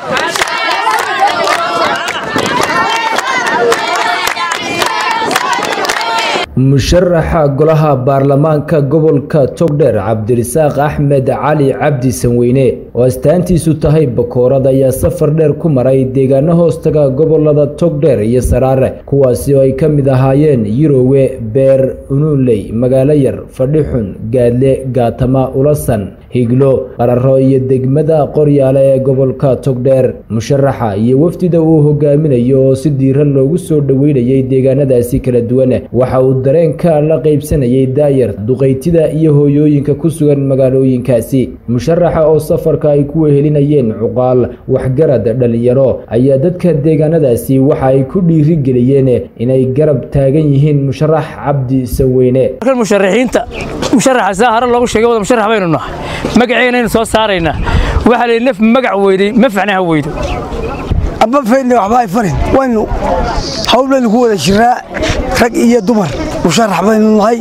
musharaxa golaha baarlamaanka gobolka togdheer cabdirasaaq axmed cali cabdi sanweyne oo astaantiisu tahay bakoorad ayaa safar dheer ku maray deegaano hoostaga gobolada togdheer iyo saraare kuwaasi oo ay ka mid ahaayeen yirowe beer unuunley magaalo yar fadhixun gaadle gaatama ulasan higlo qararo iyo degmada qoryaale ee gobolka togdheer musharaxa iyo wafdida uu hogaaminayo oo si diiran loogu soo dhoweynayay deegaanadaasi kala duwan waxa uu dareenka la qaybsanayay daayar duqaytida iyo hooyooyinka ku sugan magaalooyinkaasi musharaxa oo safarka ay ku wehelinayeen cuqaal waxgarad dhalinyaro ayaa dadka deegaanadaasi waxa ay ku dhiirigeliyeen inay garab taagan yihiin musharax cabdi sanweyne musharaxiinta musharaxa saa hore loogu sheegay wada musharax baynu nahay magaceennaynu soo saaraynaa waxaa la naf magac weyday ma facnaha weydo aba faydna waxba ay farin waynu hawl baynu ku wada jiraa rag iyo dumar musharax baynu nahay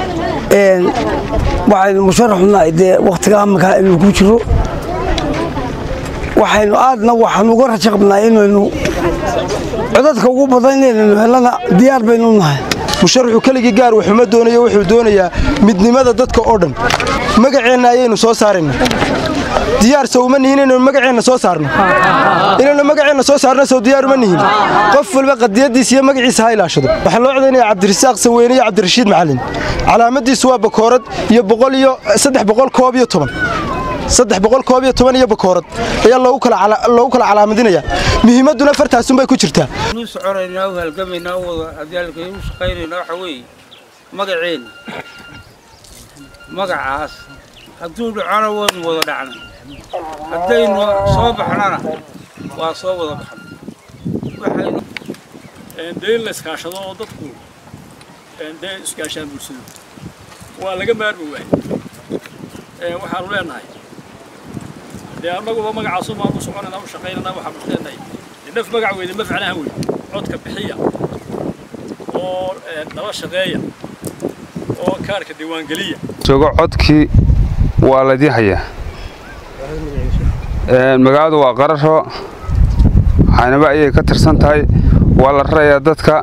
waxaynu musharaxu nahay dee wakhtiga amanka inuu ku jiro waxaynu aadna waxaanu uga rajo qabnaa inaynu codadka ugu badan inaynu helana diyaar baynu nahay musharaxu keligii gaar waxuma doonayo wuxuu doonayaa midnimada dadka oo dhan magaceenna ayaynu soo saaraynaa diyaar sow uma nihin inaynu magaceenna soo saarno inaynu magaceenna soo saarno sow diyaar uma nihin qof walba qadiyaddiisa iyo magaciisa ha ilaashado waxaa loo codaynaya cabdirasaaq sanweyne iyo cabdirashiid macalin calaamaddiisu waa bakoorad iyo boqol iyo saddex boqol koob iyo toban saddex boqol koob iyo toban iyo bakoorad ayaa loogu kala calaamadinaya muhiimadduna fartaasunbay ku jirtaa nu soconaynaa u halgamaynaa u wada adaalka u shaqaynaynaa waxa weeye magaceenna magacaas hadduu dhacona waynu wada dhacnay haddaynu soo baxnana waa soo wada baxnay waxaynu dee in la iskaashado oo dadku dee iskaashaan bulshadu waa laga maarmi waayey waxaanu leenahay dee annaguba magacaasu maanu soconaynaa u shaqaynaynaa waxaanu leenahay naf magac weyda ma facnaha wey codka bixiya oo nala shaqeeya oo kaarka diiwaangeliya joogo codkii waa laydii hayaa magaaladu waa qararo caynaba ayay ka tirsan tahay waa la rarayaa dadka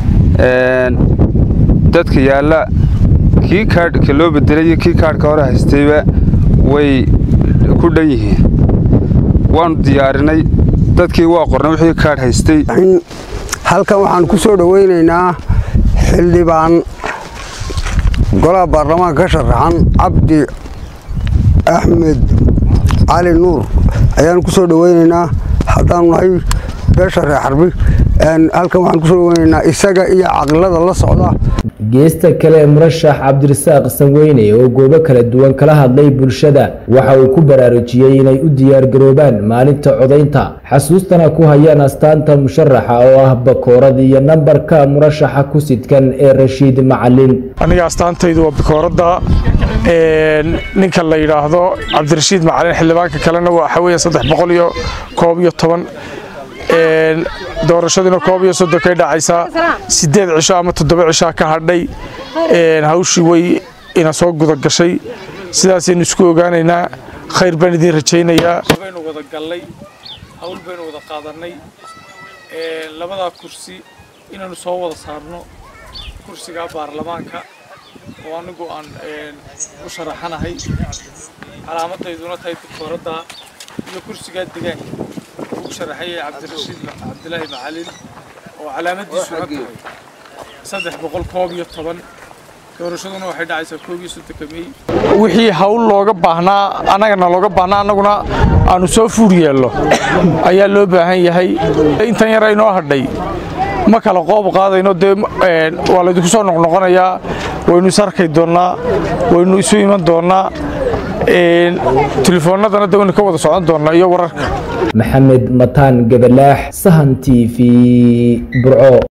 dadka yaalla kii kaadhka loo bedelay iyo kii kaadhka hore haystayba way ku dhan yihiin waannu diyaarinay dadkii waa qornay wixii kaadh haystay halkan waxaan ku soo dhowaynaynaa xildhibaan golaha baarlamaanka ka sharaxan cabdi axmed cali nuur ayaanu ku soo dhowaynaynaa haddaanu nahay beesha reer xarbi halkan waxaan kusoo dhowaynaynaa isaga iyo caqilada la socda geesta kale murashax cabdirasaaq sanweyne oo goobo kala duwan kala hadlay bulshada waxa uu ku baraarujiyey inay u diyaargaroobaan maalinta codaynta xasuustana ku hayaan astaanta musharaxa oo ah bakoorad iyo nambarka murashaxa ku sidkan ee rashiid macalin aniga astaantaydu waa bakooradda ninka la yidhaahdo cabdirashiid macalin xildhibaanka kalena waxa weeye saddex boqol iyo koob iyo toban doorashaduna koob iyo soddonkay dhacaysaa siddeed cisho ama toddoba cishaa ka hadhay hawshii way ina soo guda gashay sidaasaynu isku ogaanaynaa khayr baan idiin rajaynayaa baynu wada gallay hawl baynu wada qaadannay labadaa kursi inaanu soo wada saarno kursiga baarlamaanka oo anigu aan u sharaxanahay calaamadayduna tahay bakooradda iyo kursigaa degaanka ugu sharaxayay cabdirashiid cabdilaahi macalin oo calaamadiisuna tahay saddex boqol koob iyo toban doorashaduna waxay dhacaysaa koob iyo soddonka mey wixii hawl looga baahnaa annagana looga baahnaa annaguna aanu soo fuur yeello ayaa loo baahan yahay intan yar aynoo hadhay ma kala qoob qaadayno dee waa laydinku soo noqnoqonayaa waynu is arkay doonnaa waynu isu iman doonnaa telefoonnadana de waynu ka wada socon doonnaa iyo wararka maxamed mataan gabalaax sahan t v burco